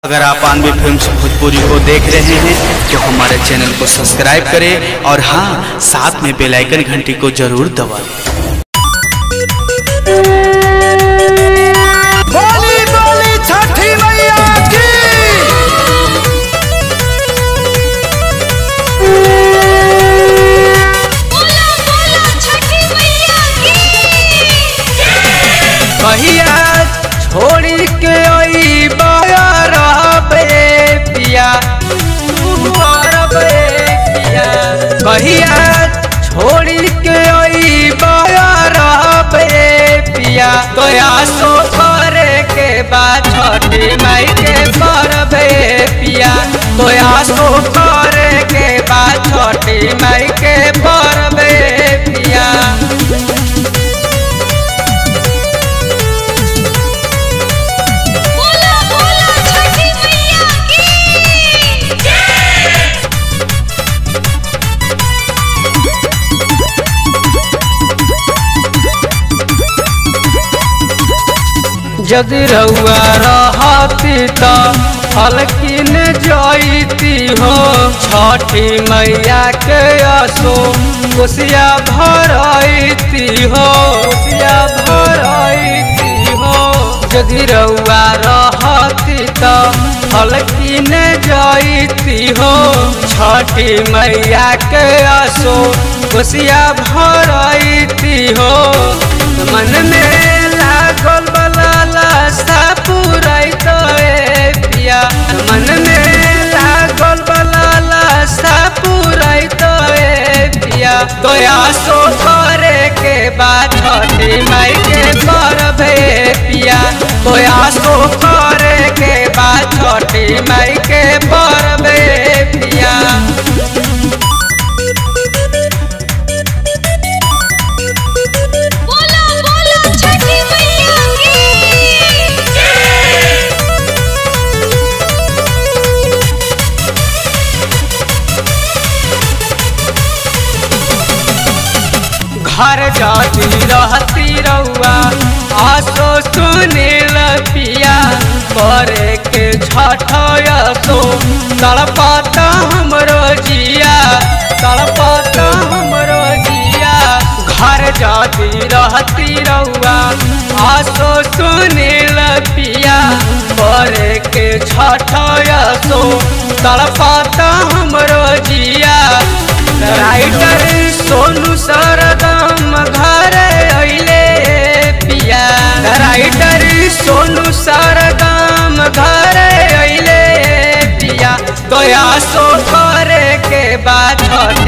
अगर आप आनवे फिल्म भोजपुरी को देख रहे हैं तो हमारे चैनल को सब्सक्राइब करें और हाँ साथ में बेल आइकन घंटी को जरूर दबाएं बोली बोली छठी मैया की बोला बोला छठी मैया की कहिया छोड़ी के आई रहबे पिया रहबे पिया कहिया छोड़ी के आई रहबे पिया तोया सो करे के बाद छठी माई के परबे पिया तोया सो करे के बाद छठी माई के परबे पिया बोला बोला छठी मैया की यदि रउआ रहती त हलकिन जईती हो छठी मैया के असो कोसिया भरती हो कोसिया भरती हो यदि रउआ रहती त हलकिन जईती हो छठी मैया के असो कोसिया भरती हो मन में लागल बलाला सा पुराई तो ए पिया मन में लागल बलाला सा पुराई तो ए पिया तोया सो करे के बाद छठी माई के परबे पिया तोया सो करे के बाद छठी माई के परबे पिया बोला बोला छठी मैया की घर जाती रहती रउआ आसो सुनील पिया करे के छठयसो तड़पाता हमरो जिया तड़पाता हमरो जिया घर जाती रहती रउआ आसो सुनील पिया करे के छठयसो तड़पाता हमरो जिया राइटर सोनू सरदम घरे अइले पिया राइटर सोनू सरदम घरे अइले पिया तोया सो करे के बाद छठ